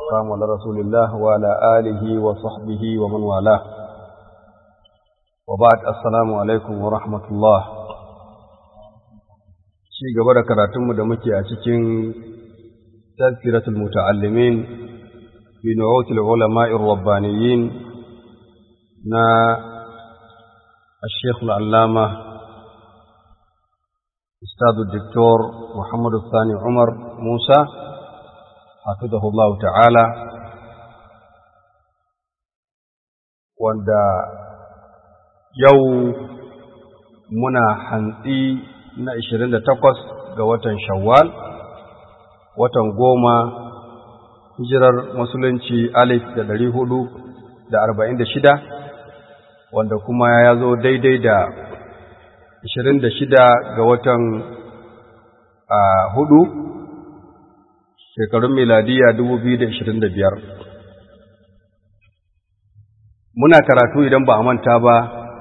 والسلام على رسول الله وعلى آله وصحبه ومن والاه وبعد السلام عليكم ورحمة الله شيء قبل كراتم دمكي أتكين تذكرة المتعلمين بنعوت العلماء الربانيين نا الشيخ العلامة أستاذ الدكتور محمد الثاني عمر موسى حفظه الله تعالى wanda yau muna hantsi na 28 ga watan shawwal watan goma hijirar musulunci alif da ɗari hudu da arba'in da shida wanda kuma ya zo daidai da ashirin da shida ga watan hudu shekarun miladiya dubu biyu da ashirin da biyar muna karatu idan ba a manta ba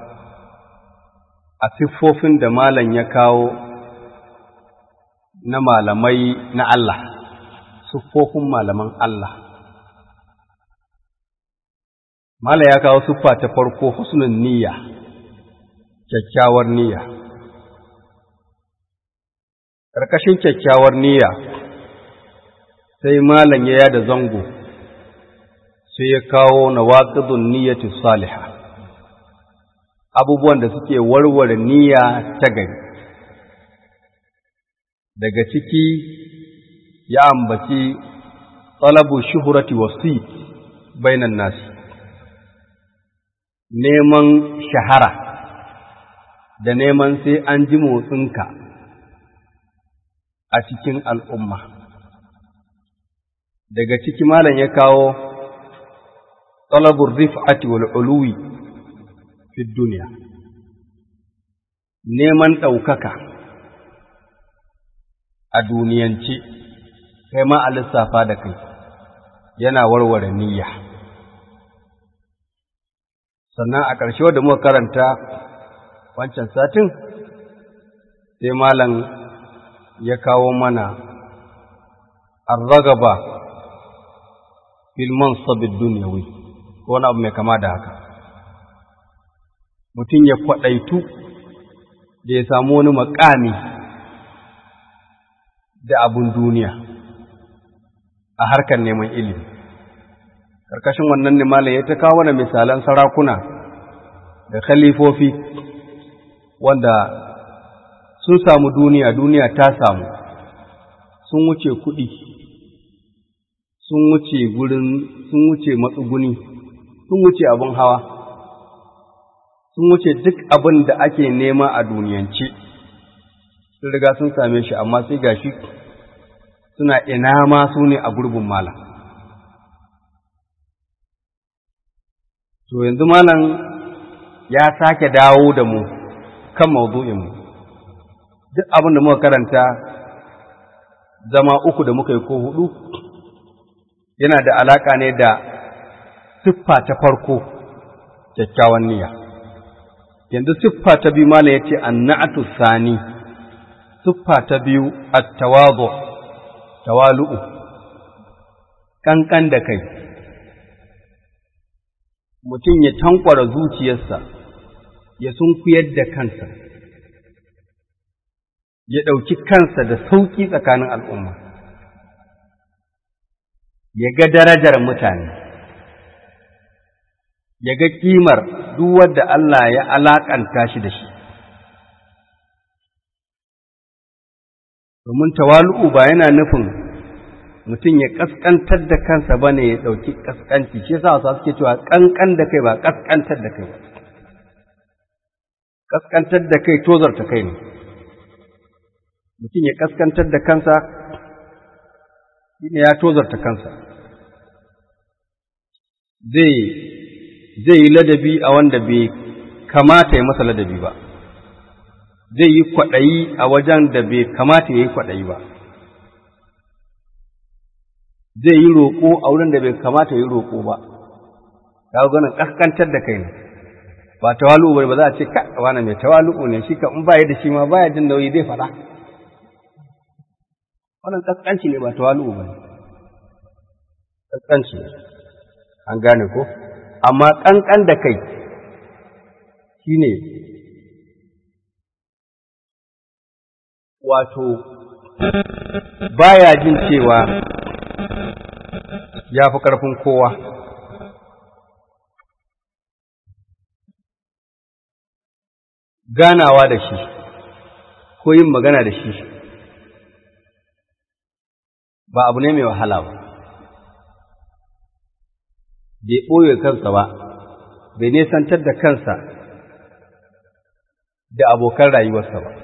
a siffofin da malam ya kawo na malamai na Allah siffofin malaman Allah malam ya kawo siffa ta farko husnul niyya kyakkyawar niyya ƙarƙashin kyakkyawar niyya sai malam ya yada zango sai ya kawo na waƙidun niyyati saliha abubuwan da suke warware niyya ta gari daga ciki ya ambaci talabu shuhurati wasi bainan nasi neman shahara da neman sai an ji motsinka a cikin al'umma. Daga ciki malam ya kawo talabur rif'ati wal uluwi fi duniya, neman ɗaukaka a duniyance, kai ma a lissafa da kai, yana warware niyya. Sannan a ƙarshe wadda muka karanta wancan satin sai malam ya kawo mana arragaba fil mansabid dunyawi ko wani abu mai kama da haka mutum ya kwaɗaitu da ya samu wani makami da abun duniya a harkar neman ilimi ƙarƙashin wannan ne malam ya ta kawo mana misalan sarakuna da khalifofi wanda sun samu duniya duniya ta samu sun wuce kuɗi sun wuce gurin sun wuce matsuguni sun wuce abin hawa sun wuce duk abin da ake nema a duniyance sun riga sun same shi amma sai gashi suna ina ma su ne a gurbin malam to yanzu malam ya sake dawo da mu kan maudu'inmu duk abin da muka karanta zama uku da muka yi ko hudu yana da alaka ne da siffa ta farko kyakkyawan niyya yanzu siffa ta biyu malam ya ce annatu sani siffa ta biyu at-tawadu tawalu'u kankan da kai mutum ya tankwara zuciyarsa ya sunkuyar da kansa ya ɗauki kansa da sauƙi tsakanin al'umma, ya ga darajar mutane, ya ga ƙimar duk wadda Allah ya alaƙanta shi da shi. Domin tawalu'u ba yana nufin mutum ya ƙasƙantar da kansa ba ne ya ɗauki ƙasƙanci, shi sa wasu suke cewa ƙanƙan da kai ba ƙasƙantar da kai ba. Ƙasƙantar da kai tozarta kai ne. mutum ya kaskantar da kansa shine ya tozarta kansa zai zai yi ladabi a wanda bai kamata ya masa ladabi ba zai yi kwaɗayi a wajen da bai kamata ya yi kwaɗayi ba zai yi roƙo a wurin da bai kamata ya yi roƙo ba ka ganin kaskantar da kai ne ba tawalu'u bane ba za a ce ka wani mai tawalu'u ne shi ka in baya da shi ma baya jin nauyi zai faɗa wannan kaskanci ne ba tawalu'u bane kaskanci an gane ko amma kankan da kai shine wato baya jin cewa ya fi ƙarfin kowa ganawa da shi ko yin magana da shi ba abu ne mai wahala ba bai ɓoye kansa ba bai nesantar da kansa da abokan rayuwarsa ba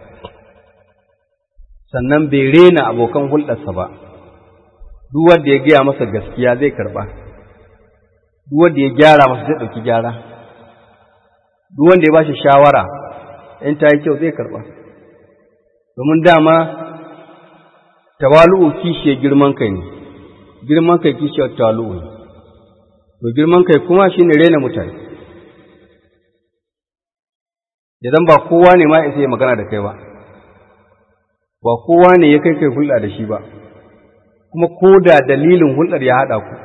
sannan bai rena abokan hulɗarsa ba duk wanda ya gaya masa gaskiya zai karɓa duk wanda ya gyara masa zai ɗauki gyara duk wanda ya ba shi shawara in ta yi kyau zai karɓa domin dama tawalu'u kishiyar girman kai ne girman kai kishiyar tawalu'u ne to girman kai kuma shine rena mutane idan ba kowa ne ma isa ya magana da kai ba ba kowa ne ya kai kai hulɗa da shi ba kuma ko da dalilin hulɗar ya haɗa ku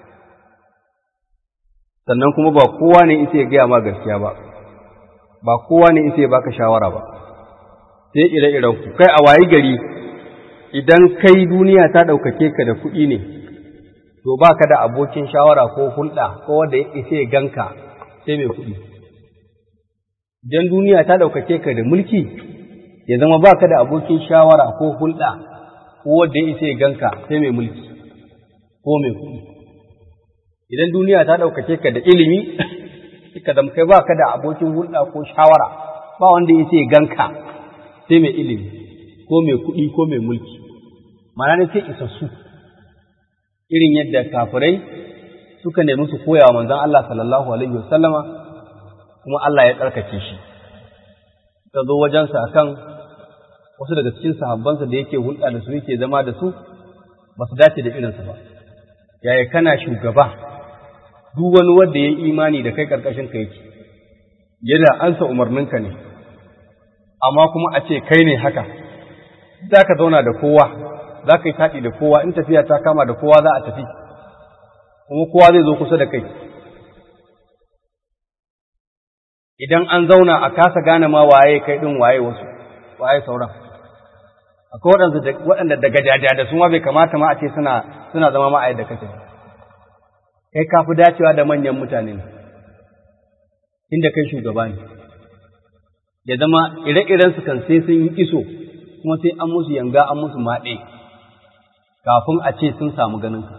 sannan kuma ba kowa ne isa ya gaya ma gaskiya ba ba kowa ne isa ya baka shawara ba sai ire-iren ku kai a wayi gari idan kai duniya ta ɗaukake ka da kuɗi ne to ba ka da abokin shawara ko hulɗa ko wanda ya isa ya ganka sai mai kuɗi idan duniya ta ɗaukake ka da mulki ya zama ba ka da abokin shawara ko hulɗa ko wanda ya isa ya ganka sai mai mulki ko mai kuɗi idan duniya ta ɗaukake ka da ilimi ka zama kai ba ka da abokin hulɗa ko shawara ba wanda ya isa ya ganka sai mai ilimi ko mai kuɗi ko mai mulki mana ne sai isassu irin yadda kafirai suka nemi su koya wa manzon Allah sallallahu alaihi wasallama kuma Allah ya tsarkake shi ta zo wajensa akan wasu daga cikin sahabbansa da yake hulɗa da su yake zama da su ba su dace da irinsa ba yaya kana shugaba duk wani wanda ya imani da kai karkashin ka yake yana ansa umarninka ne amma kuma a ce kai ne haka za ka zauna da kowa za ka yi taɗi da kowa in tafiya ta kama da kowa za a tafi kuma kowa zai zo kusa da kai idan an zauna a kasa gane ma waye kai ɗin waye wasu waye sauran akwai waɗanda daga jaja da su ma bai kamata ma a ce suna suna zama ma a yadda kake kai ka fi dacewa da manyan mutane ne inda kai shugaba ne ya zama ire-irensu kan sai sun yi iso kuma sai an musu yanga an musu maɗe kafin a ce sun samu ganinka.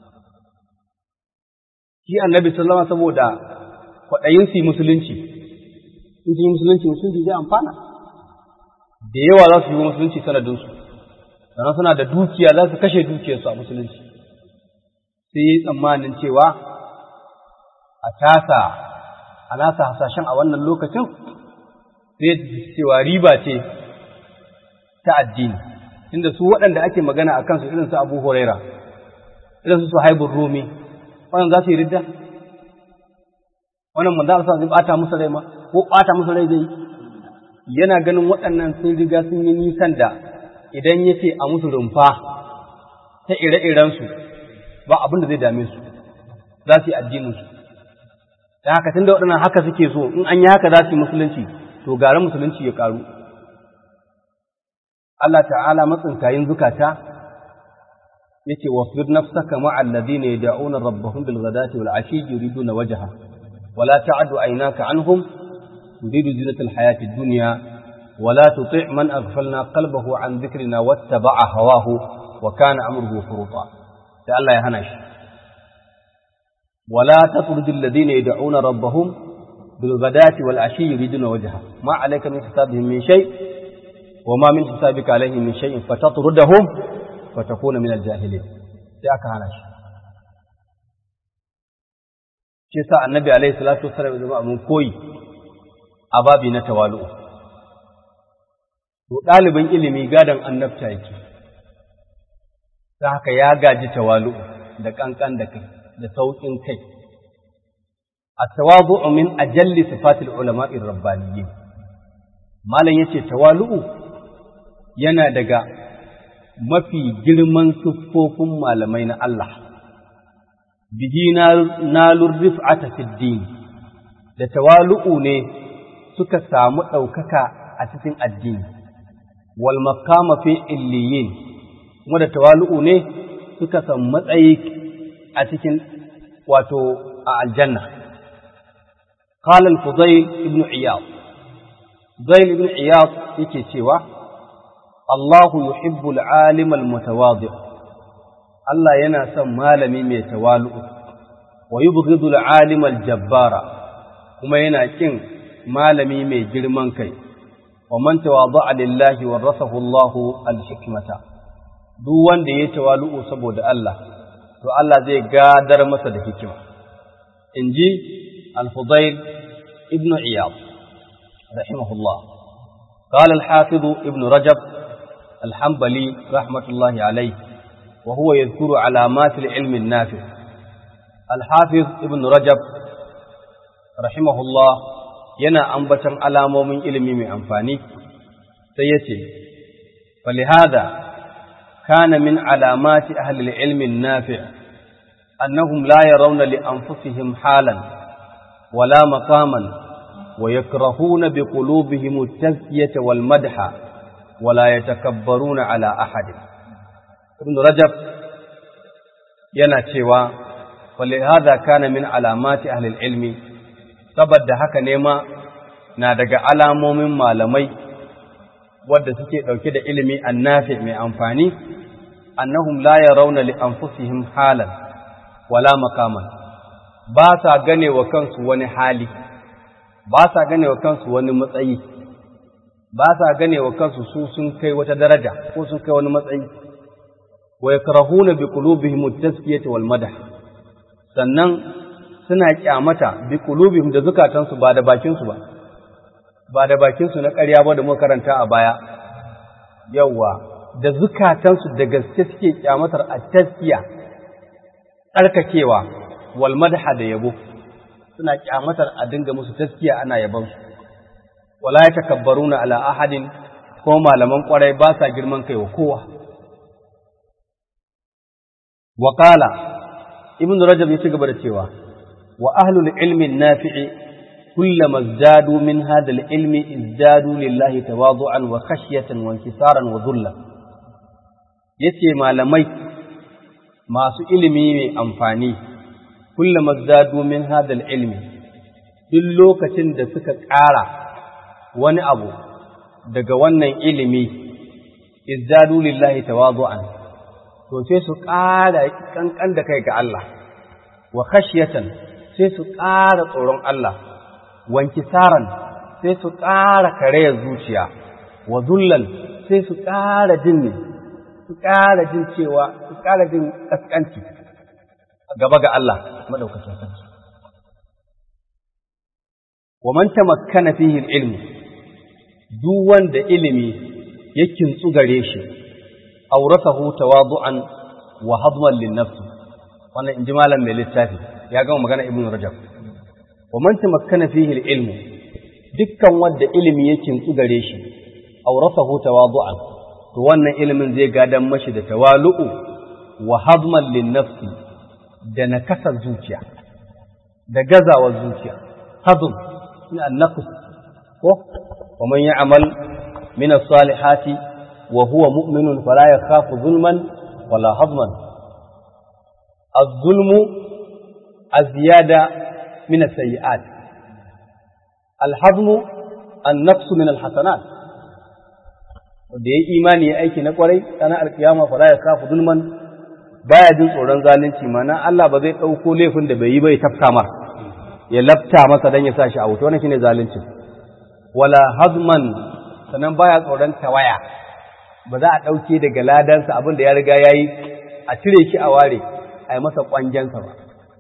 Shi annabi sallama saboda kwaɗayin su musulunci, in su yi musulunci musulunci zai amfana. Da yawa za su yi musulunci sanadinsu, sannan suna da dukiya za su kashe dukiyarsu a musulunci. Sai yi tsammanin cewa a tasa, a nasa hasashen a wannan lokacin, sai cewa riba ce ta addini inda su waɗanda ake magana a kansu irin su Abu Huraira irin su Suhaibur Rumi wannan za su yi ridda wannan manzo Allah zai bata musu rai ma ko bata musu rai zai yana ganin waɗannan sun riga sun yi nisan da idan yace a musu rumfa ta ire-iren su ba abin da zai dame su za su yi addinin su da haka tunda waɗannan haka suke so in an yi haka za su yi musulunci to gara musulunci ya karu Allah ta'ala matsinkayin zukata yake wasbir nafsaka ma'a alladhina yad'una rabbahum bil ghadati wal 'ashi yuriduna wajha wala ta'du aynaka anhum turidu zinata al hayati ad-dunya wala tuti' man aghfalna qalbahu an dhikrina wattaba'a hawahu wa kana amruhu furuta sai Allah ya hana shi wala tatrud alladhina yad'una rabbahum bil ghadati wal 'ashi yuriduna wajha ma 'alayka min hisabihim min shay' وما من حسابك عليهم من شيء فتطردهم فتكون من الجاهلين sai aka hana shi shi sa annabi alaihi salatu wasallam zama abin koyi a babi na tawalu to ɗalibin ilimi gadon annabta yake ta haka ya gaji tawalu da ƙanƙan da kai da sauƙin kai a tawazu min ajalli sifatil ulama'ir rabbaniyyin malam yace tawalu'u yana daga mafi girman siffofin malamai na Allah bihi nalur rif'ata fid din da tawalu'u ne suka samu ɗaukaka a cikin addini wal makama fi illiyin kuma da tawalu'u ne suka samu matsayi a cikin wato a aljanna qala al-fudayl ibn iyad fudayl ibn iyad yake cewa Allahu yuhibbu al-alim al-mutawadi Allah yana son malami mai tawalu'u wa yubghidu al-alim al-jabbara kuma yana kin malami mai girman kai wa man tawada'a lillahi warasahu Allahu al-hikmata duk wanda ya tawalu'u saboda Allah to Allah zai gadar masa da hikima inji al-Fudayl ibn Iyad rahimahullah قال الحافظ ابن رجب الحنبلي رحمة الله عليه وهو يذكر علامات العلم النافع الحافظ ابن رجب رحمه الله yana ambatan alamomin ilimi mai amfani sai ya ce falihada kana min alamati ahli ilmi nafi' annahum la yarawna li anfusihim halan wala maqaman wa yakrahuna bi qulubihim at-tazkiyata wal madha wala yatakabbaruna ala ahad ibn rajab yana cewa falihada kana min alamati ahli ilmi saboda haka ne ma na daga alamomin malamai wadda suke ɗauke da ilimi annafi mai amfani annahum la yarawna li anfusihim halan wala makaman ba sa gane wa kansu wani hali ba sa gane wa kansu wani matsayi ba sa gane wa kansu su sun kai wata daraja ko sun kai wani matsayi wa yakrahuna bi qulubihim at-tazkiyata wal madah sannan suna kyamata bi qulubihim da zukatansu ba da bakinsu ba ba da bakinsu na ƙarya ba da muka karanta a baya yawa da zukatansu da gaske suke kyamatar a taskiya tsarkakewa wal madha da yabo suna kyamatar a dinga musu taskiya ana yabon su wala yatakabbaruna ala ahadin ko malaman kwarai ba sa girman kai wa kowa wa qala ibn rajab ya ci gaba da cewa وأهل العلم النافع كلما ازدادوا من هذا العلم ازدادوا لله تواضعا وخشية وانكسارا وذلا yace malamai masu ilimi mai amfani kullama zadu min hadal ilmi duk lokacin da suka ƙara wani abu daga wannan ilimi izdadu lillahi tawadu'an to sai su ƙara kankan da kai ga Allah wa khashyatan sai su ƙara tsoron Allah, wanki saran sai su ƙara karayar zuciya, wa zullan sai su ƙara jin ne, su ƙara jin cewa, su ƙara jin ƙasƙanci gaba ga Allah maɗaukacin sarki. Wa man tamakkana fihi ilmi duk wanda ilimi ya kintsu gare shi, auratahu tawadu'an wa hadman lin nafsi wannan in ji malam mai littafi ya gama magana ibn rajab wa man tamakkana fihi al-ilm dukkan wanda ilimi ya kintsu gare shi awrasahu tawadu'an to wannan ilimin zai gadan mashi da tawalu'u wa hadman lin nafsi da nakasar zuciya da gazawar zuciya hadm min an-naqs ko wa man ya'mal min as-salihati wa huwa mu'minun fala yakhafu zulman wala hadman الظلم الزيادة من السيئات الحظم النقص من الحسنات wanda ya imani ya aiki na kwarai sana alkiyama fara ya kafu zulman baya jin tsoron zalunci mana Allah ba zai ɗauko laifin da bai yi bai tafka mar ya lafta masa dan ya sa shi a wuta wannan shine zalunci wala hazman sannan baya tsoron tawaya ba za a ɗauke daga ladansa abin da ya riga yayi a cire shi a ware a yi masa ƙwangensa ba.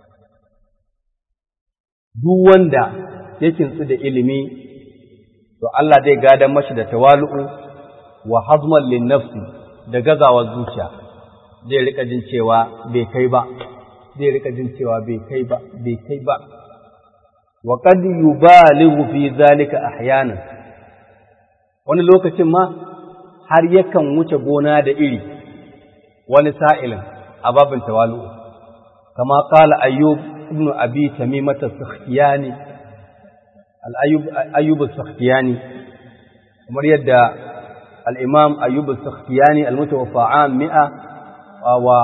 Duk wanda ya kintsu da ilimi, to Allah zai gadon mashi da tawalu'u wa hazman lin nafsi da gazawar zuciya, zai rika jin cewa bai kai ba, zai rika jin cewa bai kai ba, bai kai ba. Wa qad yubalighu fi zalika ahyanan wani lokacin ma har yakan wuce gona da iri wani sa'ilin a babin tawalu'u kama qala ayyub ibn abi tamimah as-sakhtiyani al-ayyub ayyub as-sakhtiyani kamar yadda al-imam ayyub as-sakhtiyani al-mutawaffa am 100 wa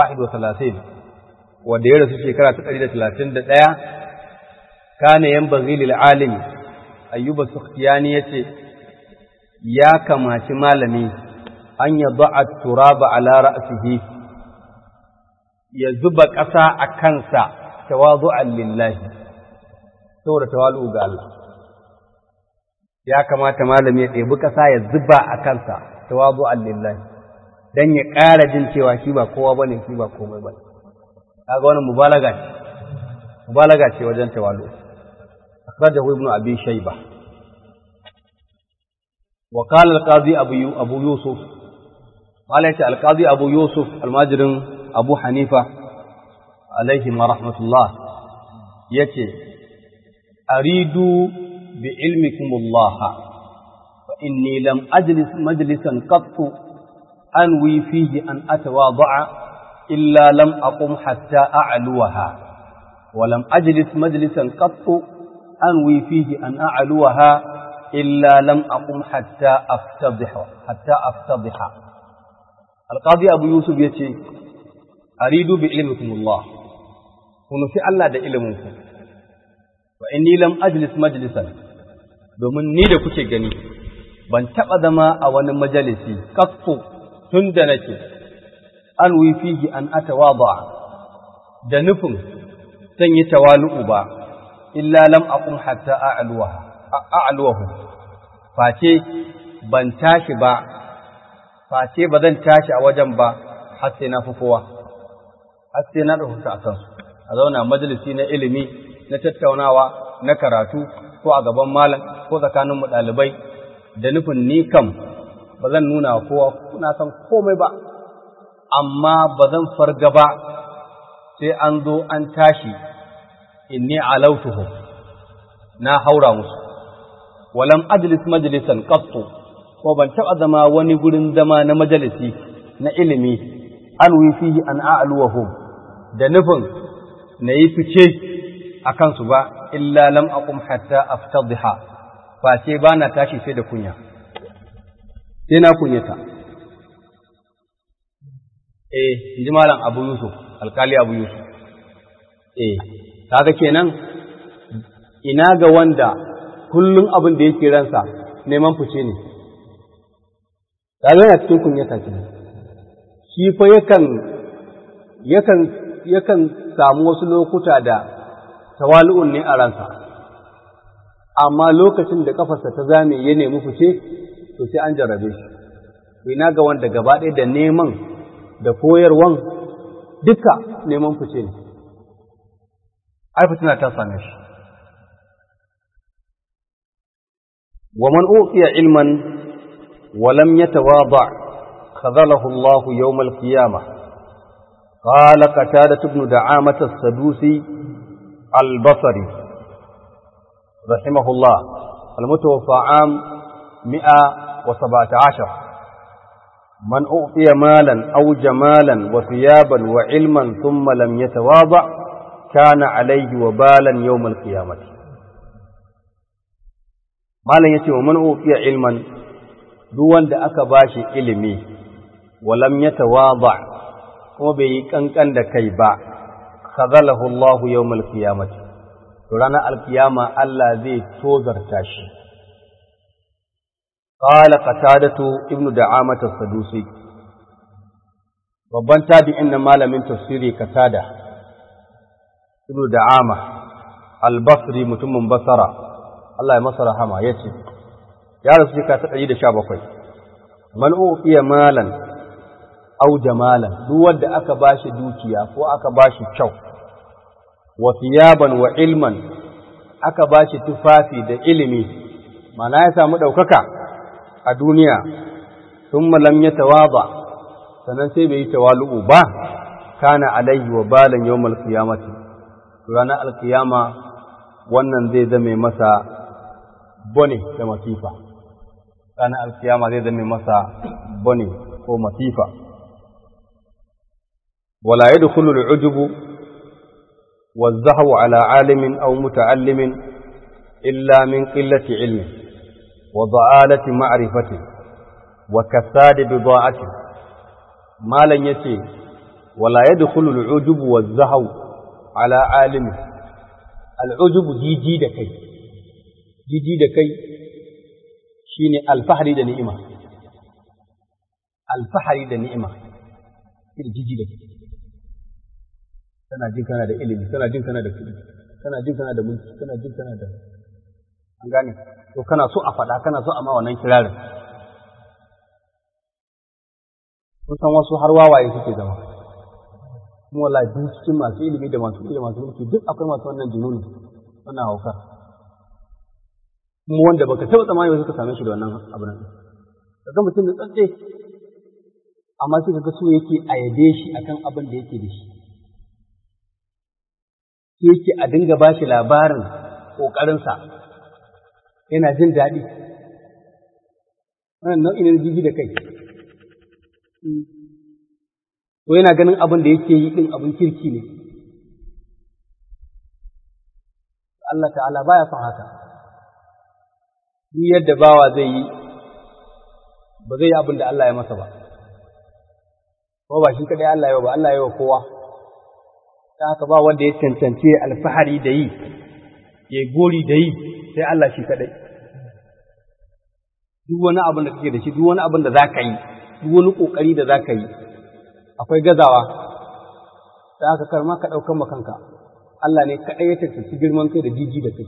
31 wanda ya rasu shekara ta 131 kana yanbaghi lil alimi ayyub as-sakhtiyani yace ya kamaci malami an yad'a turaba ala ra'sihi ya zuba ƙasa a kansa tawazu'an lillahi saboda tawalu ga Allah ya kamata malami ya ɗebi ƙasa ya zuba a kansa tawazu'an lillahi dan ya ƙara jin cewa shi ba kowa bane shi ba komai bane kaga wannan mubalaga ce mubalaga ce wajen tawalu akhrajahu ibnu abi shayba wa qala al-qadi abu abu yusuf qala al-qadi abu yusuf al-majrin abu hanifa alaihi ma rahmatullah ya ce aridu bi ilmikumullaha fa inni lam ajlis majlisan qattu anwi fihi an atawada'a illa lam aqum hatta a'luwaha wa lam ajlis majlisan qattu anwi fihi an a'luwaha illa lam aqum hatta aftadhiha hatta aftadhiha alqadi abu yusuf yace aridu bi ilmikumullah ku nufi Allah da iliminku wa inni lam ajlis majlisan domin ni da kuke gani ban taɓa zama a wani majalisi kaffu tun da nake an fihi an atawada da nufin zan yi tawalu'u ba illa lam aqum hatta a'luwahu face ban tashi ba face ba zan tashi a wajen ba har sai na fi kowa har sai na ɗauka a kansu a zauna majalisi na ilimi na tattaunawa na karatu ko a gaban malam ko tsakaninmu ɗalibai da nufin ni kam ba zan nuna wa kowa kuna san komai ba amma ba zan farga ba sai an zo an tashi inni alautuhu na haura musu walam ajlis majlisan qattu ko ban taɓa zama wani gurin zama na majalisi na ilimi an fihi an a'luwahum da nufin na yi fice a kansu ba illa lam aqum hatta aftadhiha ba sai ba na tashi sai da kunya sai na kunyata eh inji malam Abu Yusuf alkali Abu Yusuf eh kaga kenan ina ga wanda kullum abin da yake ransa neman fice ne kaga yana cikin kunyata kenan shi fa yakan yakan yakan samu wasu lokuta da tawali'un ne a ransa amma lokacin da kafarsa ta zame ya nemi fice to sai an jarrabe shi to ina ga wanda gaba ɗaya da neman da koyarwan duka neman fice ne ai fitina ta same shi wa man uqiya ilman wa lam yatawada خذله الله يوم القيامة قال قتادة بن دعامة السدوسي البصري رحمه الله المتوفى عام مئة وسبعة عشر من أعطي مالا أو جمالا وثيابا وعلما ثم لم يتواضع كان عليه وبالا يوم القيامة مالا يتي ومن أعطي علما دون دا أكباشي علمي ولم يتواضع kuma bai yi kankan da kai ba khazalahu Allahu yawmal qiyamati to ranar alkiyama Allah zai tozarta shi qala qatadatu ibnu da'amah as-sadusi babban tabi'in na malamin tafsiri qatada ibnu da'ama al-basri mutumin basara Allah ya masa rahama yace ya rasu ka ta 117 man uqiya malan au jamalan duk wanda aka bashi dukiya ko aka bashi kyau wa thiyaban wa ilman aka bashi tufafi da ilimi mana ya samu ɗaukaka a duniya thumma lam yatawaba sannan sai bai yi tawalu'u ba kana alaihi wa balan yawmal qiyamati ranar alkiyama wannan zai zame masa bone da masifa ranar alkiyama zai zame masa bone ko masifa ولا يدخل العجب والزهو على عالم أو متعلم إلا من قلة علم وضآلة معرفة وكساد بضاعة ما لن يتي ولا يدخل العجب والزهو على عالم العجب جيجي دكي جيجي دكي شيني الفحري دا نئمة الفحري دا نئمة جيجي دكي kana jin kana da ilimi kana jin kana da kuɗi kana jin kana da mulki kana jin kana da an gane to kana so a faɗa kana so a ma wannan kirarin kun san wasu har wawaye suke zama kuma wallahi duk cikin masu ilimi da masu ilimi masu mulki duk akwai masu wannan jununi wannan haukar kuma wanda baka taɓa tsammani ba suka same shi da wannan abu nan kaga mutum da tsantse amma sai kaga so yake a yabe shi akan abin da yake da shi yake a dinga ba shi labarin ƙoƙarinsa yana jin daɗi wannan nau'in na jiji da kai ko yana ganin abin da yake yi ɗin abin kirki ne Allah ta'ala baya son haka duk yadda bawa zai yi ba zai yi abin da Allah ya masa ba ko ba shi kaɗai Allah ya ba Allah ya wa kowa ta haka ba wanda ya cancance alfahari da yi ya gori da yi sai Allah shi kadai duk wani abin da kake da shi duk wani abin da za ka yi duk wani ƙoƙari da za ka yi akwai gazawa ta haka kar ma ka ɗaukan makanka Allah ne kaɗai ya cancanci girman kai da jiji da kai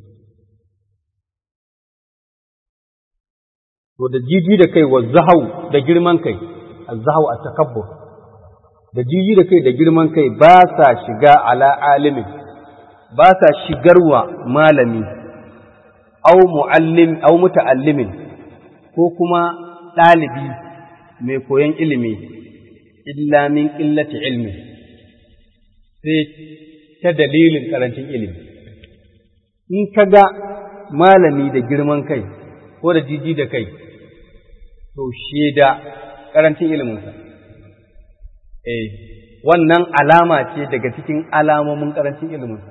to da jiji da kai wa zahau da girman kai az-zahau at-takabbur da jiji da kai da girman kai ba sa shiga ala alimin ba sa shigarwa malami au muallim au muta'allimin ko kuma ɗalibi mai koyon ilimi illa min qillati ilmi sai ta dalilin karancin ilimi in ka ga malami da girman kai ko da jiji da kai to shaida karancin iliminsa eh wannan alama ce daga cikin alamomin karancin iliminsa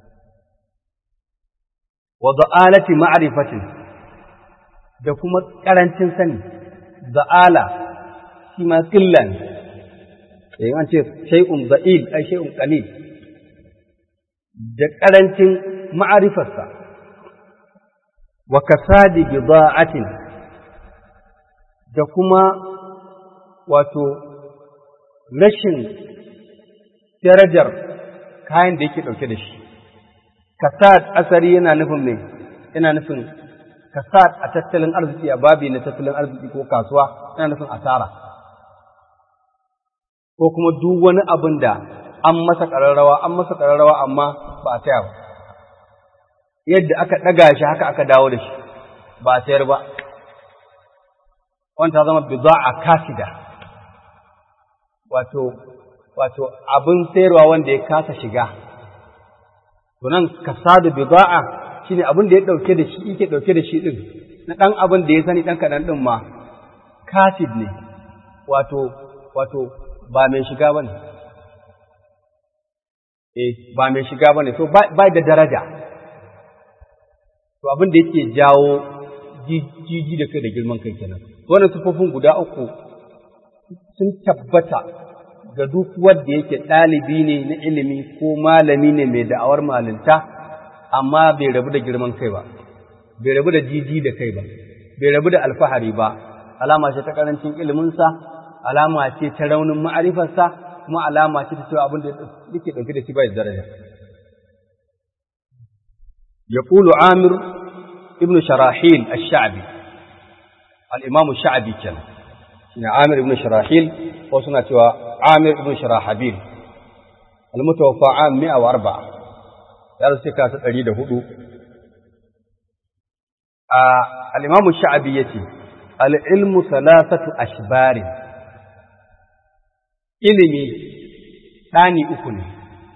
wa da'alati ma'rifatin da kuma karancin sani da'ala shi ma qillan eh an ce shay'un da'il ai shay'un qalil da karancin ma'rifarsa wa kasadi bida'atin da kuma wato rashin darajar kayan da yake ɗauke da shi. Kasad asari yana nufin ne, yana nufin kasad a tattalin arziki a babi na tattalin arziki ko kasuwa yana nufin asara. Ko kuma duk wani abin da an masa ƙararrawa, an masa ƙararrawa amma ba a taya ba. Yadda aka ɗaga shi haka aka dawo da shi, ba a sayar ba. Wanta zama bida'a kasida. wato wato abin sayarwa wanda ya kasa shiga to nan kasadu bida'a shine abin da ya dauke da shi yake dauke da shi din na dan abin da ya sani dan kadan din ma kasid ne wato wato ba mai shiga bane eh ba mai shiga bane so ba da daraja to abin da yake jawo jiji da kai da girman kai kenan wannan sufofin guda uku sun tabbata ga duk wanda yake ɗalibi ne na ilimi ko malami ne mai da'awar malinta amma bai rabu da girman kai ba bai rabu da jiji da kai ba bai rabu da alfahari ba alama ce ta karancin iliminsa alama ce ta raunin ma'arifarsa kuma alama ce ta cewa abin da yake ɗauke da shi bai da daraja يقول عامر ابن شراحيل الشعبي الإمام الشعبي كان shine Amir ibn Sharahil ko suna cewa Amir ibn Sharahabil al-mutawaffa am 104 ya rasu ka ta 104 a al-Imam Sha'abi yace al-ilmu thalathatu ashbar ilimi dani uku ne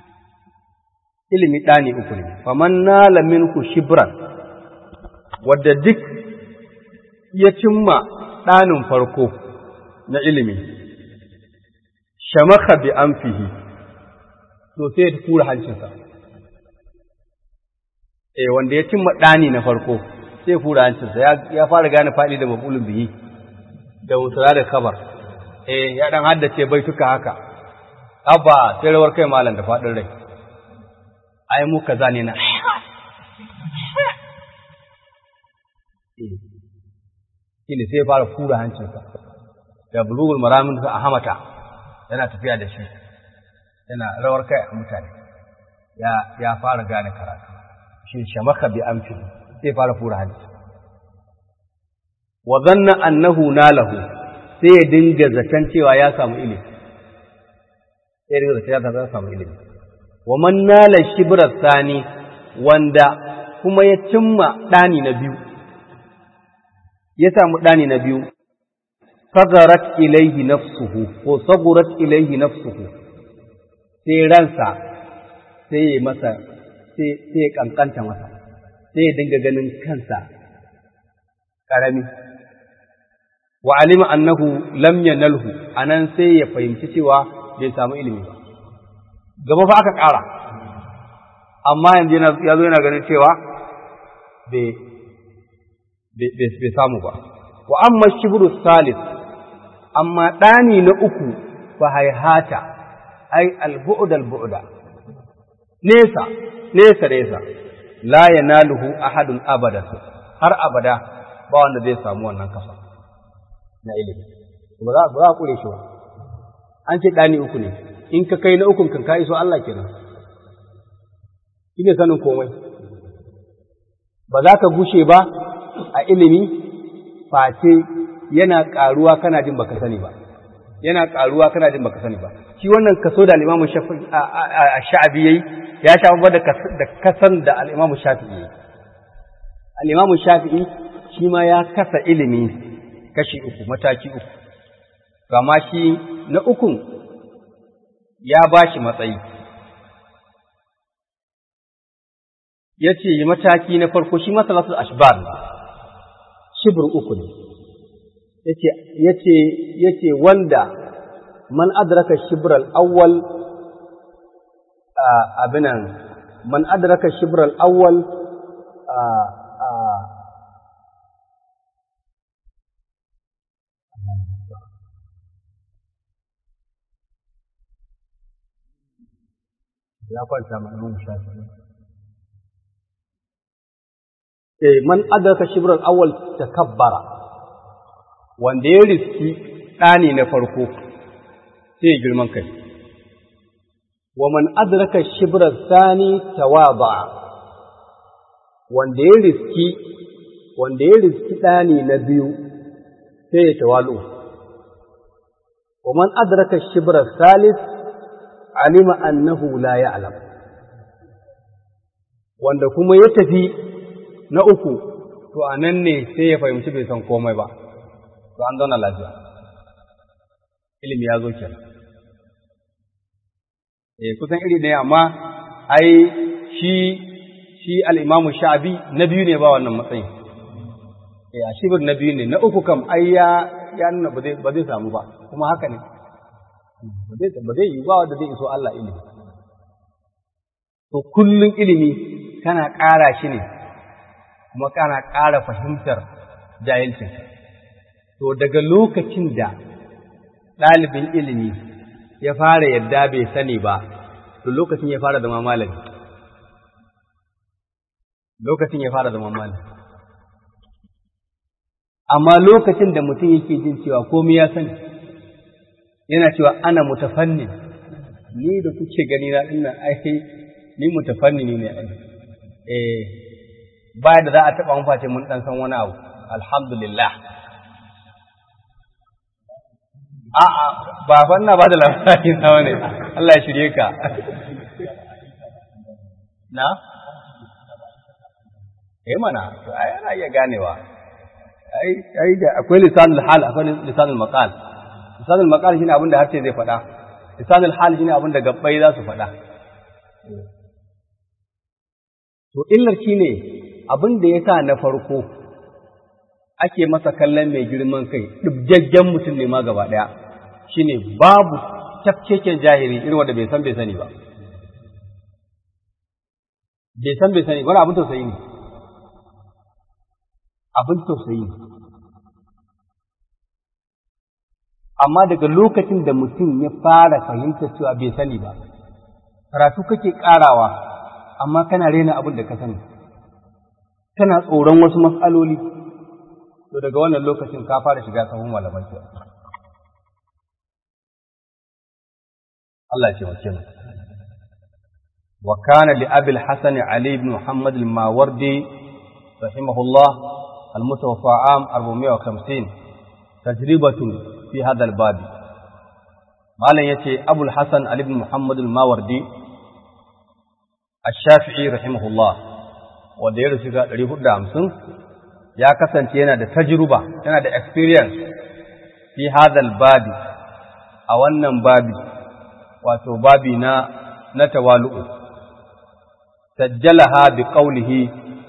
ilimi dani uku ne faman nala minku shibran wadda duk ya cimma ɗanin farko na ilimi, shamaka bi an fihi, to sai ya tura hancinsa, eh wanda ya cimma ɗani na farko sai fura hancinsa ya fara gane faɗi da mabulun biyi da wutura da kabar eh ya ɗan haddace bai tuka haka abba sai rawar kai malam da faɗin rai ai mu kaza ne na shi ne sai ya fara fura hancinsa da bulugul maramin a hamata yana tafiya da shi yana rawar kai a mutane ya fara gane karatu shi shamaka bi amfi sai fara fura hanci wa zanna annahu nalahu sai ya dinga zaton cewa ya samu ilimi sai ya dinga zaton ya samu ilimi wa man nala shibrar sani wanda kuma ya cimma ɗani na biyu ya samu ɗani na biyu sagarat ilaihi nafsuhu ko sagurat ilaihi nafsuhu sai ransa sai ya masa sai ya kankanta masa sai ya dinga ganin kansa ƙarami wa alima annahu lam yanalhu anan sai ya fahimci cewa bai samu ilimi ba gaba fa aka ƙara amma yanzu ya zo yana ganin cewa bai samu ba wa amma shibru salis amma ɗani na uku fa haihata ai albu'da albu'da nesa nesa nesa la yanaluhu ahadun abada har abada ba wanda zai samu wannan kafa na ilimi ba za ba za kure shi ba an ce ɗani uku ne in ka kai na ukun kan ka iso Allah kenan ine sanin komai ba za ka gushe ba a ilimi face yana ƙaruwa kana jin baka sani ba yana ƙaruwa kana jin baka sani ba shi wannan kaso da al-Imam Shafi'i yayi ya sha babba da kasan da al-Imam Shafi'i yayi al-Imam Shafi'i shi ma ya kasa ilimi kashi uku mataki uku kama shi na ukun ya bashi matsayi yace mataki na farko shi masalatul ashbar shibr uku ne yace yace yace wanda man adraka shibr al-awwal abinan man adraka shibr al-awwal ya kwanta ma'anin shafi eh man adraka shibr al-awwal takabbara wanda ya riski ɗani na farko sai ya girman kai wa man adraka shibra sani tawaba wanda ya riski wanda ya riski ɗani na biyu sai ya tawalu wa man adraka shibra salis alima annahu la ya'lam wanda kuma ya tafi na uku to anan ne sai ya fahimci bai san komai ba to an zauna lafiya ilimi ya zo kenan eh kusan iri ne amma ai shi shi al-Imam Sha'bi na biyu ne ba wannan matsayin eh a shibir na biyu ne na uku kam ai ya ya nuna ba zai ba zai samu ba kuma haka ne ba zai ba zai yi ba wanda zai iso Allah ilimi to kullun ilimi kana ƙara shi ne kuma kana ƙara fahimtar jahilcin to daga lokacin da ɗalibin ilimi ya fara yadda bai sani ba, to lokacin ya fara zama malami. Lokacin ya fara zama malami. Amma lokacin da mutum yake jin cewa komai ya sani, yana cewa ana mutafannin, ni da kuke gani na ina ai ni mutafanni ne ai. Eh, ba da za a taɓa maface mun ɗan san wani abu, alhamdulillah. a'a ba fanna ba da labari na wani Allah ya shirye ka na eh mana to ai ana iya ganewa ai ai da akwai lisanul hal akwai lisanul maqal lisanul maqal shine abin da harshe zai faɗa lisanul hal shine abin da gabbai za su faɗa to illar shine abin da yasa na farko ake masa kallon mai girman kai ɗibgaggen mutum ne ma gaba ɗaya shi ne babu tafkeken jahili irin wanda bai san bai sani ba bai san bai sani wani abin tausayi ne abin tausayi ne amma daga lokacin da mutum ya fara fahimtar cewa bai sani ba karatu kake karawa amma kana rena abin da ka sani kana tsoron wasu matsaloli to daga wannan lokacin ka fara shiga sahun malaman ke Allah ya ce wace mu wa kana li abi al-hasan ali ibn muhammad al-mawardi rahimahullah al-mutawaffa am 450 tajribatun fi hadha al-bab malan yace abu al-hasan ali ibn muhammad al-mawardi ash-shafi'i rahimahullah wanda ya rusu ga 450 ya kasance yana da tajruba yana da experience fi hadal babi a wannan babi wato babi na na tawalu'u sajjalaha bi qawlihi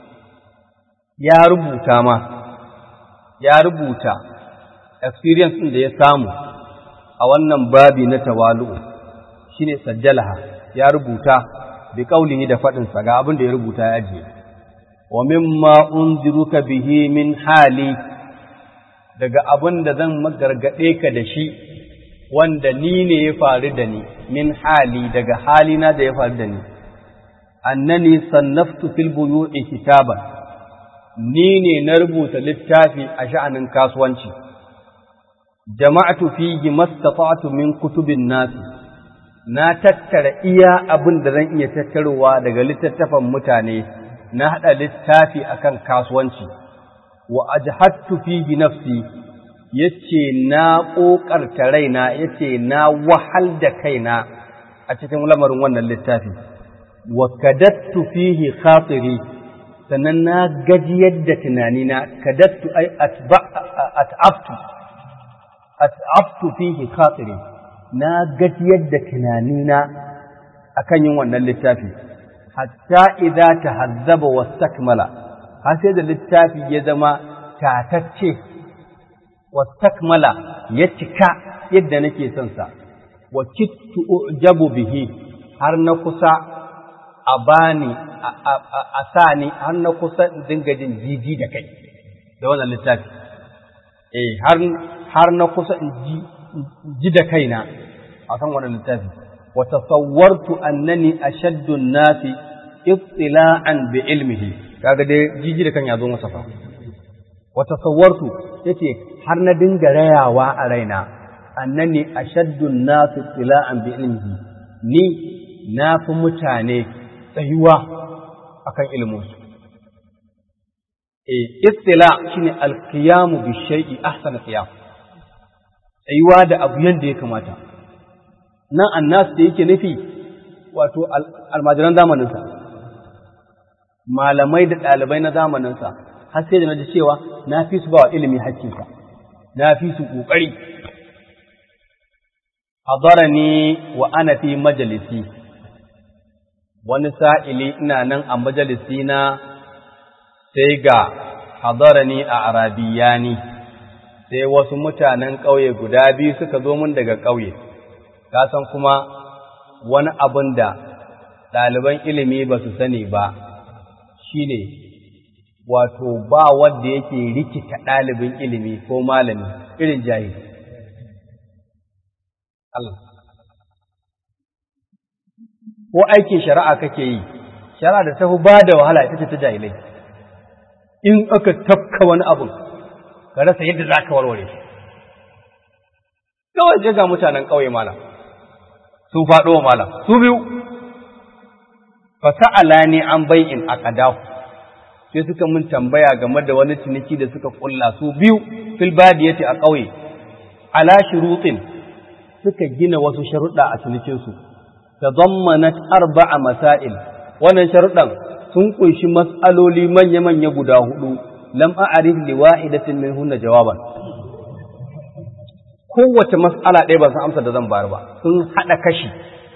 ya rubuta ma ya rubuta experience din da ya samu a wannan babi na tawalu'u shine sajjalaha ya rubuta bi qawlihi da fadin sa ga abin da ya rubuta ya ajiye wa mimma unziruka bihi min hali daga abin da zan magargade ka da shi wanda ni ne ya faru da ni min hali daga halina da ya faru da ni annani sannaftu fil buyu'i kitaban ni ne na rubuta littafi a sha'anin kasuwanci jama'atu fihi mastata'tu min kutubin nas na tattara iya abin da zan iya tattarowa daga littattafan mutane na haɗa littafi akan kasuwanci wa ajhattu fihi nafsi yace na ƙoƙarta raina yace na wahal da kaina a cikin lamarin wannan littafi wa kadattu fihi khatiri sannan na gajiyar da tunanina kadattu ai at'aftu at'aftu fihi khatiri na gajiyar da tunanina akan yin wannan littafi hatta idza tahazzaba wastakmala har sai da littafi ya zama tatacce wastakmala ya cika yadda nake son sa wa kittu ujabu bihi har na kusa a bani a sani har na kusa in dinga jin jiji da kai da wannan littafi eh har har na kusa in ji ji da kaina akan wannan littafi wa tasawwartu annani ashaddu an-nasi ittila'an bi ilmihi kaga dai jiji da kan ya zo masa fa wa tasawwartu yace har na dinga rayawa a raina annani ashaddu an-nas ittila'an bi ilmihi ni na fi mutane tsayuwa akan ilmin su eh ittila shine al-qiyam bi shay'i ahsana qiyam tsayuwa da abu yanda ya kamata nan annas da yake nufi wato almajiran zamaninsa malamai da ɗalibai na zamaninsa har sai da na ji cewa na fi su ba wa ilimi hakkinsa na fi su ƙoƙari hadarani wa ana fi majalisi wani sa'ili ina nan a majalisi na sai ga hadarani a arabiyani sai wasu mutanen ƙauye guda biyu suka zo mun daga ƙauye ka san kuma wani abin da ɗaliban ilimi ba su sani ba shi ne wato ba wanda yake rikita ɗalibin ilimi ko malami irin jahil. Allah. Ko aikin shari'a kake yi, shari'a da tafi ba da wahala ita ce ta jahilai. In aka tafka wani abin, ka rasa yadda za ka warware shi. Kawai ga mutanen ƙauye malam, sun faɗo wa malam, su biyu, fasa'ala ne an bai'in a ƙadahu. sai suka mun tambaya game da wani ciniki da suka kulla su biyu fil badiyati a ƙauye ala shurutin suka gina wasu sharuɗa a cinikin su tadammanat arba'a masail wannan sharuɗan sun kunshi mas'aloli manya manya guda hudu lam a'rif li wahidatin minhunna jawaban kowace mas'ala ɗaya ba san amsa da zan bayar ba sun haɗa kashi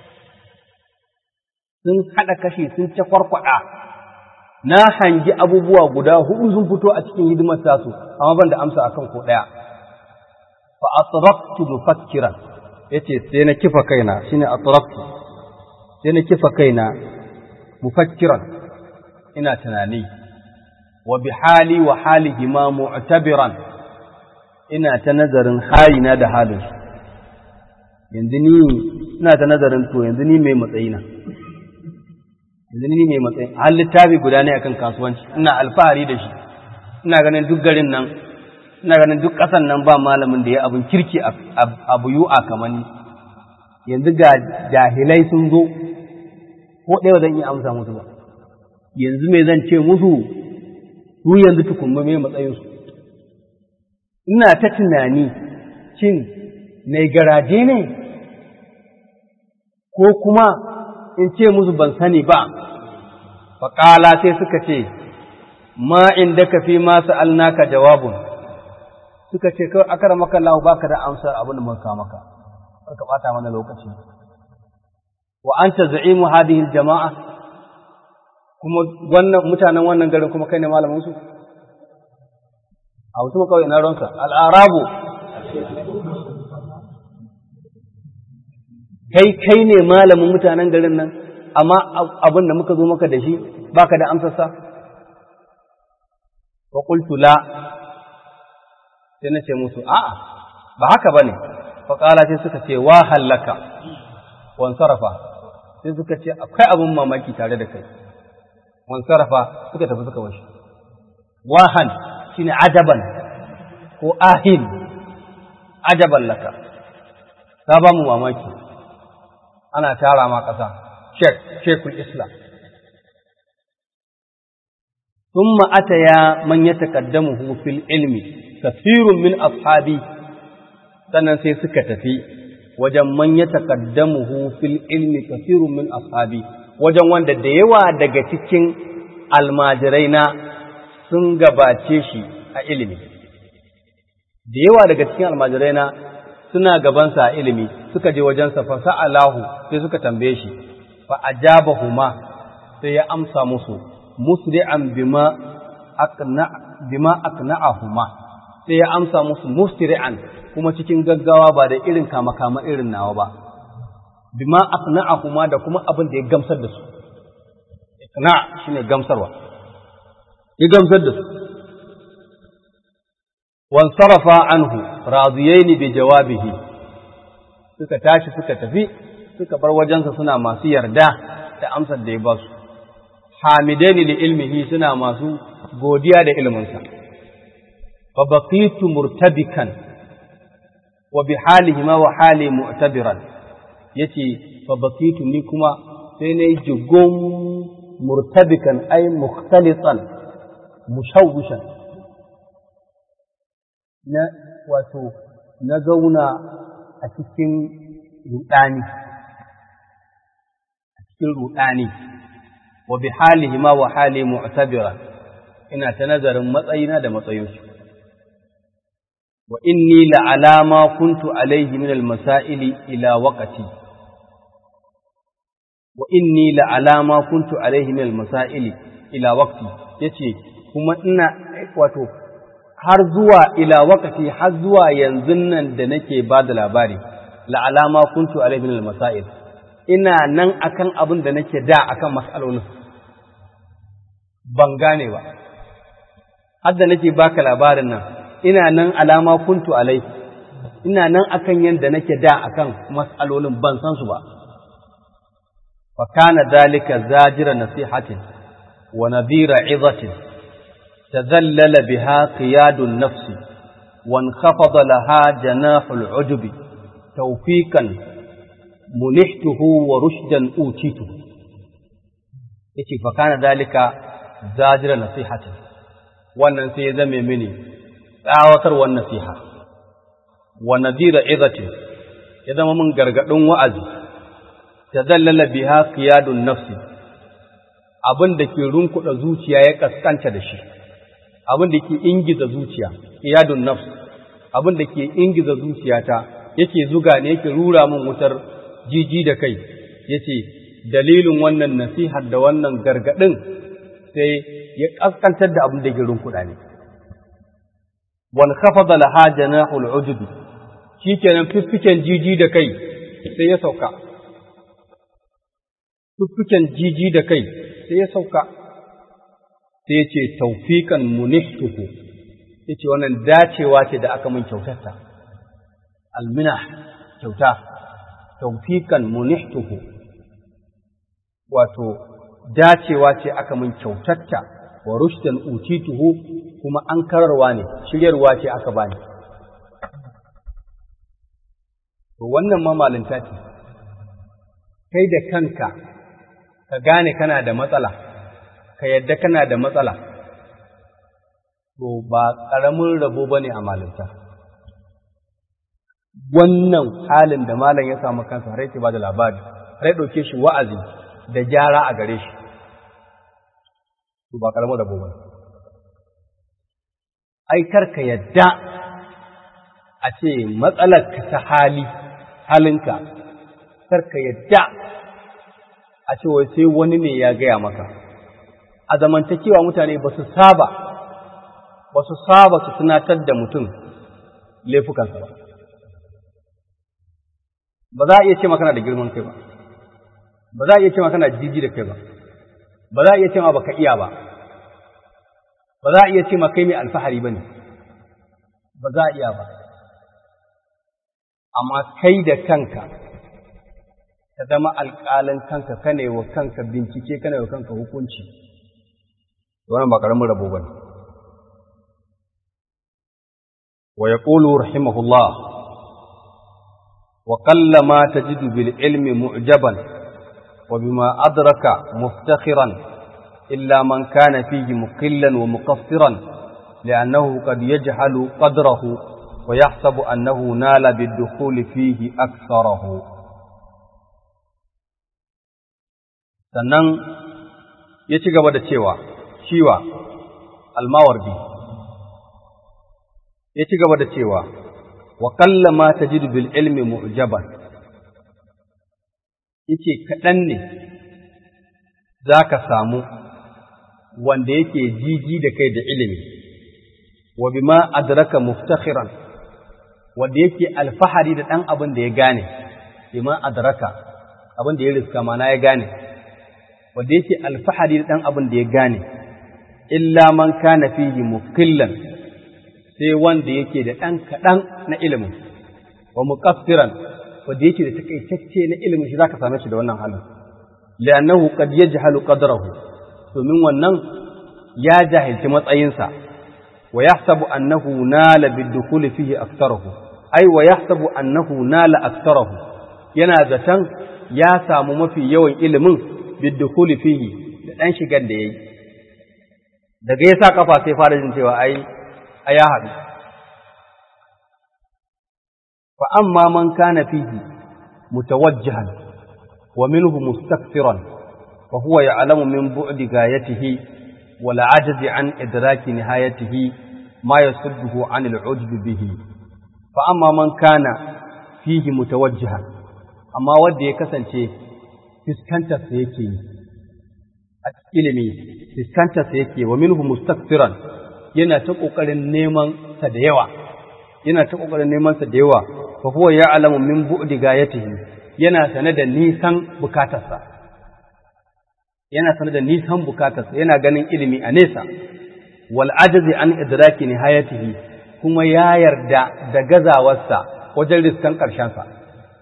sun haɗa kashi sun ta kwarkwada na hangi abubuwa guda hudu sun fito a cikin hidimar tasu amma ban da amsa akan ko daya fa atraqtu mufakkiran yace sai na kifa kaina shine atraqtu sai na kifa kaina mufakkiran ina tunani wa bi hali wa halihi ma mu'tabiran ina ta nazarin halina da halinsu yanzu ni ina ta nazarin to yanzu ni mai matsayina yanzu ni mai matsayi har littafi guda ne akan kasuwanci ina alfahari da shi ina ganin duk garin nan ina ganin duk ƙasan nan ba malamin da ya abin kirki a buyu'a kamar ni yanzu ga jahilai sun zo ko ɗaya zan iya amsa musu ba yanzu me zan ce musu su yanzu tukunma mai matsayinsu ina ta tunani cin mai garaje ne ko kuma in ce musu ban sani ba faƙala sai suka ce ma inda ka fi masu alnaka jawabun suka ce kawai akara maka lahu baka da amsa abin da muka maka ka ɓata mana lokaci wa anta za'imu hadhihi jama'a kuma wannan mutanen wannan garin kuma kai ne malamin su a wasu kawai na ronka al'arabu kai kai ne malamin mutanen garin nan amma abin da muka zo maka da shi baka da amsarsa wa qultu la sai na ce musu a'a ba haka bane fa qala sai suka ce wa hallaka wan sarafa sai suka ce akwai abin mamaki tare da kai wan sarafa suka tafi suka bashi wahan shine ajaban ko ahin ajaban laka ta ba mu mamaki ana tara ma ƙasa shek shekul islam ثم أتيا من يتقدمه في العلم كثير من أصحابي sannan sai suka tafi wajen man ya taqaddamuhu fil ilmi kathirun min ashabi wajen wanda da yawa daga cikin almajirai na sun gabace shi a ilimi da yawa daga cikin almajirai na suna gabansa a ilimi suka je wajensa fa sa'alahu sai suka tambaye shi fa ajabahuma sai ya amsa musu musri'an bima aqna bima aqna'ahuma sai ya amsa musu musri'an kuma cikin gaggawa ba da irin kama kama irin nawa ba bima aqna'ahuma da kuma abin da ya gamsar da su iqna shine gamsarwa ya gamsar da su wansarafa anhu radiyaini bi jawabihi suka tashi suka tafi suka bar wajensa suna masu yarda da amsar da ya ba su hamidaini li ilmihi suna masu godiya da ilminsa fa baqitu murtabikan wa bi halihi ma wa hali mu'tabiran yace fa baqitu ni kuma sai nayi jugum murtabikan ay mukhtalitan mushawwishan na wato na zauna a cikin rudani a cikin rudani wa bi halihi ma wa hali mu'tabira ina ta nazarin matsayina da matsayinsu wa inni la alama kuntu alaihi min al-masaili ila waqti wa inni la alama kuntu alaihi min al-masaili ila waqti yace kuma ina wato har zuwa ila waqti har zuwa yanzu nan da nake ba da labari la alama kuntu alaihi min al-masail ina nan akan abin da nake da akan mas'alolin ban gane ba har da nake baka labarin nan ina nan alama kuntu alai ina nan akan yanda nake da akan mas'alolin ban san su ba fa kana dalika zajira nasihatin wa nadhira izatin tadhallala biha qiyadun nafsi وانخفض لها جناح العجب توفيقا منحته ورشدا أوتيته yace fa kana dalika zajira nasihatin wannan sai ya zame mini tsawatarwar nasiha wa nadira izatin ya zama min gargadin wa'azi tadallala biha qiyadun nafsi abin da ke runkuda zuciya ya kaskanta da shi abin da ke ingiza zuciya qiyadun nafs abin da ke ingiza zuciyata yake zuga ne yake rura min wutar jiji da kai yace dalilin wannan nasihar da wannan gargadin sai ya kaskantar da abin da ke runkuda ne wal khafada laha janahul ujub shikenan fiffiken jiji da kai sai ya sauka fiffiken jiji da kai sai ya sauka sai ya ce taufiƙan munihtuhu ya ce wannan dacewa ce da aka mun kyautarta almina kyauta taufiƙan munihtuhu wato dacewa ce aka mun kyautarta wa rushdan utituhu kuma an kararwa ne shiryarwa ce aka bani to wannan ma malinta ce kai da kanka ka gane kana da matsala ka yadda kana da matsala to ba ƙaramin rabo bane a malinta wannan halin da malam ya samu kansa har yake ba da labari har ya ɗauke shi wa'azi da gyara a gare shi to ba ƙaramin rabo bane ai karka yadda a ce matsalarka ta hali halinka karka yadda a ce wai sai wani ne ya gaya maka a zamantakewa mutane ba su saba ba su saba su tunatar da mutum laifukansa ba ba za a iya ce maka kana da girman kai ba ba za a iya ce maka kana jiji da kai ba ba za a iya ce ma baka iya ba ba za a iya ce ma kai mai alfahari ba ne ba za a iya ba amma kai da kanka ka zama alƙalin kanka kana wa kanka bincike kana wa kanka hukunci wannan ba ƙaramin rabo ba ne wa yaqulu rahimahullah wa qallama tajidu bil ilmi mu'jaban wa bima adraka muftakhiran illa man kana fihi muqillan wa muqaffiran li'annahu qad yajhalu qadrahu wa yahsabu annahu nala bid-dukhuli fihi aktharahu sannan ya ci gaba da cewa shiwa almawardi ya ci gaba da cewa wa kalla ma tajidu bil ilmi mu'jaban yace kaɗan ne za ka samu wanda yake jiji da kai da ilimi wa bima adraka muftakhiran wanda yake alfahari da ɗan abin da ya gane bima adraka abin da ya riska mana ya gane wanda yake alfahari da ɗan abin da ya gane, illa man kana fihi mukillan sai wanda yake da ɗan kaɗan na ilimin, wa muƙaffiran wanda yake da takaitacce na ilimin shi za ka same shi da wannan halin. Li'annahu qad yajhalu qadrahu domin wannan ya jahilci matsayinsa wa yahsabu annahu nala bid-dukhuli fihi aktharahu ai wa yahsabu annahu nala aktharahu yana zaton ya samu mafi yawan ilimin biddukuli fihi da ɗan shigar da ya yi daga ya sa kafa sai fara jin cewa ai a ya haɗu fa amma man kana fihi mutawajjihan wa minhu mustakfiran fa huwa ya'lamu min bu'di gayatihi wal ajzi an idraki nihayatihi ma yasudduhu an al-ujb bihi fa amma man kana fihi mutawajjihan amma wanda ya kasance fiskantarsa yake yi a ilimi fiskantarsa yake wa minhu mustakfiran yana ta kokarin neman sa da yawa yana ta kokarin neman sa da yawa fa huwa ya'lamu min bu'di gayatihi yana sane da nisan bukatarsa yana sane da nisan bukatarsa yana ganin ilimi a nesa wal ajzi an idraki nihayatihi kuma ya yarda da gazawarsa wajen riskan ƙarshensa sa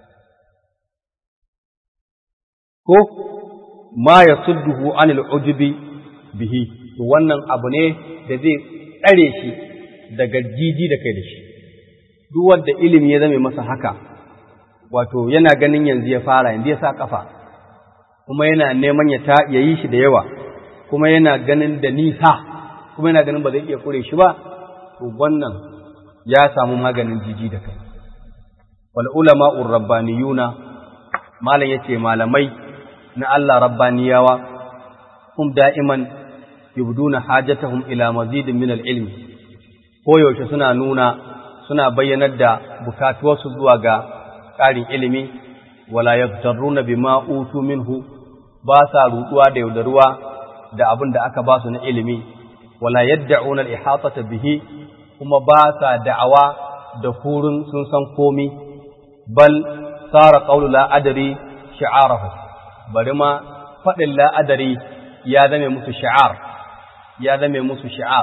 ko ma ya sudduhu anil ujubi bihi to wannan abu ne da zai tsare shi daga jiji da kai da shi duk wanda ilimi ya zame masa haka wato yana ganin yanzu ya fara yanzu ya sa kafa kuma yana neman ya ta ya yi shi da yawa kuma yana ganin da nisa kuma yana ganin ba zai iya kure shi ba to wannan ya samu maganin jiji da kai wal ulama'ur rabbaniyuna malam yace malamai na Allah rabbaniyawa hum da'iman yubduna hajatahum ila mazidin min al-ilmi koyaushe suna nuna suna bayyanar da bukatuwarsu zuwa ga ƙarin ilimi wala yaftaruna bima utu minhu ba sa ruduwa da yaudaruwa da abin da aka ba su na ilimi wala yad'una al-ihatata bihi kuma ba sa da'awa da kurin sun san komi bal sara qawlu la adri shi'arahu bari ma faɗin la'adari ya zame musu sha'ar ya zame musu shi'ar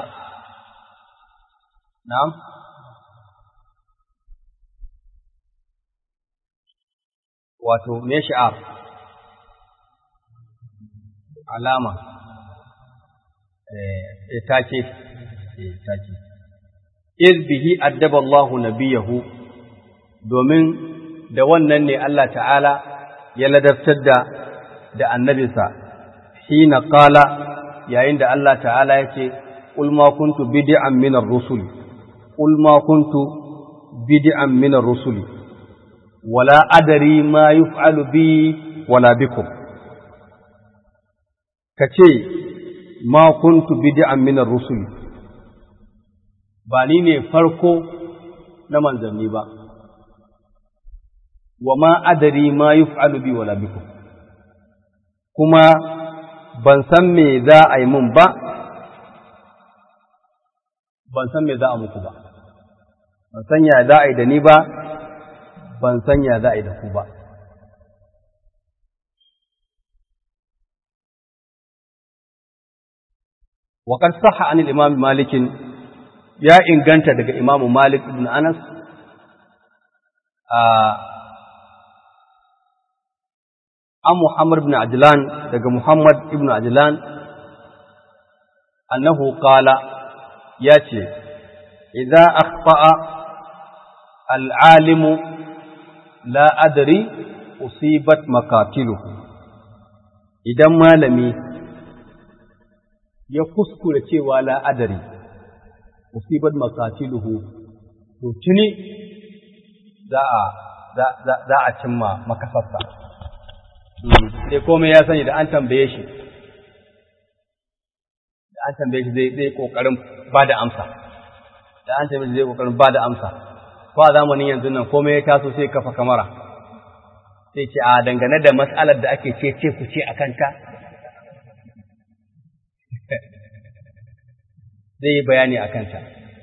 na'am wato me shi'ar alama eh take eh take iz bihi addaba Allahu nabiyahu domin da wannan ne Allah ta'ala ya ladabtar da da annabinsa hina qala yayin da Allah ta'ala yake qul ma kuntu bid'an min ar-rusul qul ma kuntu bid'an min ar-rusul wala adri ma yuf'alu bi wala bikum kace ma kuntu bid'an min ar-rusul ba ni ne farko na manzanni ba wa ma adari ma yuf'alu bi wala bikum kuma ban san me za a yi mun ba ban san me za a muku ba ban san ya za a yi da ni ba ban san ya za a yi da ku ba وقد صح عن الإمام مالك يا إن كانت دقى إمام مالك بن أنس an Muhammad ibn Ajlan daga Muhammad ibn Ajlan annahu qala yace idza akhta'a al-alim la adri usibat makatiluhu idan malami ya kuskure cewa la adri usibat makatiluhu to tuni za a za a cimma makasarsa sai komai ya sani da an tambaye shi da an tambaye shi zai zai kokarin ba da amsa da an tambaye shi zai kokarin ba da amsa ko a zamanin yanzu nan komai ya taso sai kafa kamara sai ce a dangane da mas'alar da ake ce ce ku ce a kanta zai yi bayani a kanta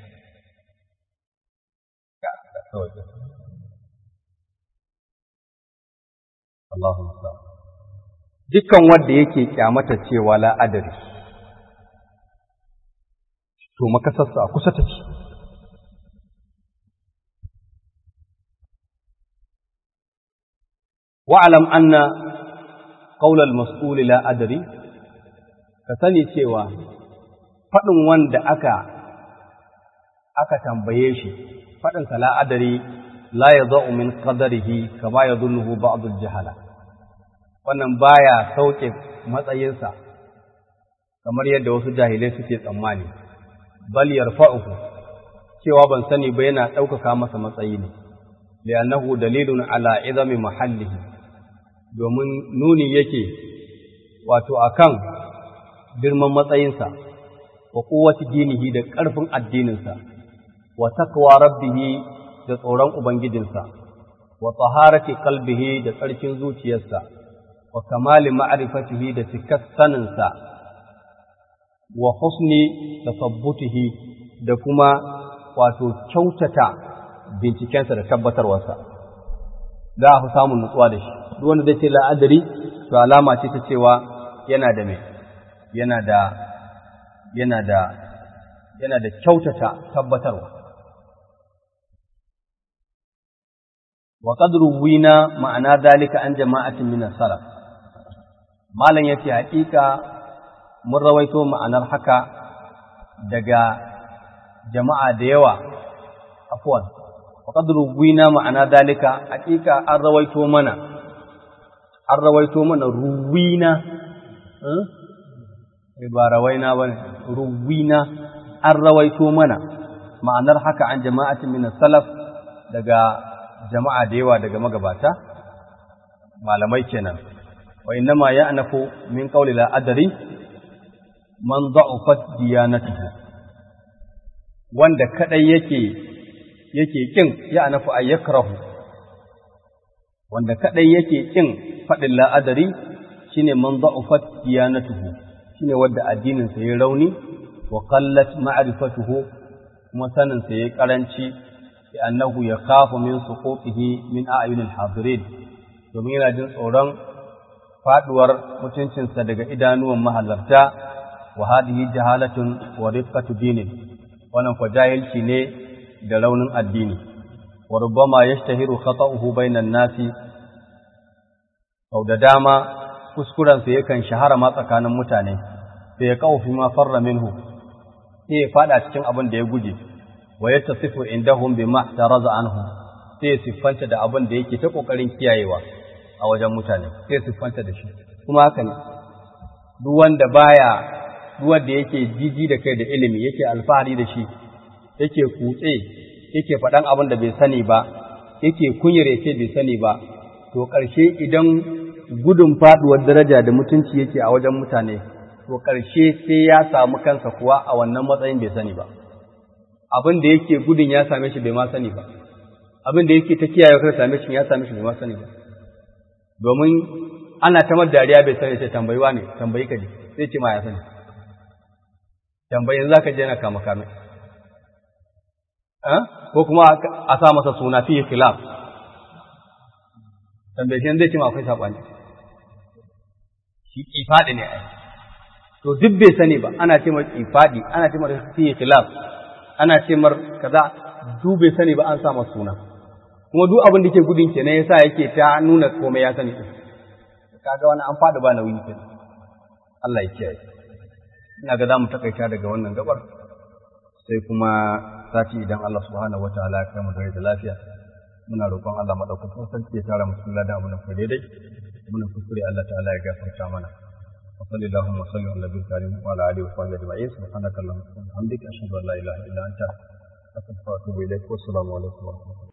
Allahu musta'an dukkan wanda yake kyamata cewa la adari to makasarsa a kusa take wa'alam anna qaulal mas'ul la adari ka sani cewa faɗin wanda aka aka tambaye shi faɗin sa la adari la yadau min qadarihi kama yadhunnuhu ba'd al-jahala wannan baya sauke matsayinsa kamar yadda wasu jahilai suke tsammani bal yarfa'uhu cewa ban sani ba yana ɗaukaka masa matsayi ne li'annahu dalilun ala izami mahallihi domin nuni yake wato akan girman matsayinsa wa quwwati dinihi da ƙarfin addininsa wa taqwa rabbihi da tsoron ubangijinsa wa taharati qalbihi da tsarkin zuciyarsa wa kamali ma'rifatihi da cikar saninsa wa husni tasabbutihi da kuma wato kyautata bincikensa da tabbatarwarsa za a fi samun nutsuwa da shi duk wanda zai ce la'adari to alama ce ta cewa yana da mai yana da yana da yana da kyautata tabbatarwa wa qad ruwina ma'ana dalika an jama'atin min as-salaf malan yace haƙiƙa mun rawaito ma'anar haka daga jama'a da yawa afwan wa qad ruwina ma'ana dalika haƙiƙa an rawaito mana an rawaito mana ruwina eh ba rawaina bane ruwina an rawaito mana ma'anar haka an jama'atin min salaf daga jama'a da yawa daga magabata malamai kenan wa innama ya'nafu min qawli la adri man da'ufat diyanatuhu wanda kadai yake yake kin ya'nafu ay yakrahu wanda kadai yake kin fadin la adri shine man da'ufat diyanatuhu shine wanda addinin sa yayi rauni wa qallat ma'rifatuhu kuma sanin sa yayi karanci annahu yakhafu min suqutihi min a'yunil hadirin domin yana jin tsoron faduwar mutuncinsa daga idanuwan mahalarta wa hadhihi jahalatun wa rifqatu dinin wannan ko jahilci ne da raunin addini wa rubbama yashtahiru khata'uhu bainan nasi sau da dama kuskurensa yakan shahara ma tsakanin mutane sai ya kawo fi ma farra minhu sai ya fada cikin abin da ya guje wa yattasifu indahum bima taraza anhu sai ya siffanta da abin da yake ta kokarin kiyayewa a wajen mutane sai ya siffanta da shi kuma haka ne duk wanda baya duk wanda yake jiji da kai da ilimi yake alfahari da shi yake kutse yake faɗan abin da bai sani ba yake kunyar yake bai sani ba to ƙarshe idan gudun faɗuwar daraja da mutunci yake a wajen mutane to ƙarshe sai ya samu kansa kuwa a wannan matsayin bai sani ba abin da yake gudun ya same shi bai ma sani ba abin da yake ta kiyaye kar same shi ya same shi bai ma sani ba domin ana ta mar dariya bai sani sai tambayiwa ne tambayi ka ji sai ce ma ya sani tambayin zaka je na kama kame ko kuma a sa masa suna fi khilaf tambaye shi zai ce ma akwai sabani shi kifadi ne ai to duk bai sani ba ana ce mar kifadi ana ce mar fi khilaf ana ce mar kaza duk bai sani ba an sa masa suna kuma duk abin da ke gudun kenan yasa yake ta nuna komai ya sani kaga wani an fada ba nauyi kenan Allah ya kiyaye ina ga za mu takaita daga wannan gabar sai kuma sati idan Allah subhanahu wataala ya kai mu da lafiya muna roƙon Allah madaukakin sarki ya tara mu cikin ladan abin da ku daidai muna kuskure Allah ta'ala ya gafarta mana wa sallallahu wa sallam ala nabiyil karim wa ala alihi wa sahbihi ajma'in subhanaka allahumma wa bihamdika ashhadu an la ilaha illa anta astaghfiruka wa atubu ilaik wa assalamu alaikum wa rahmatullahi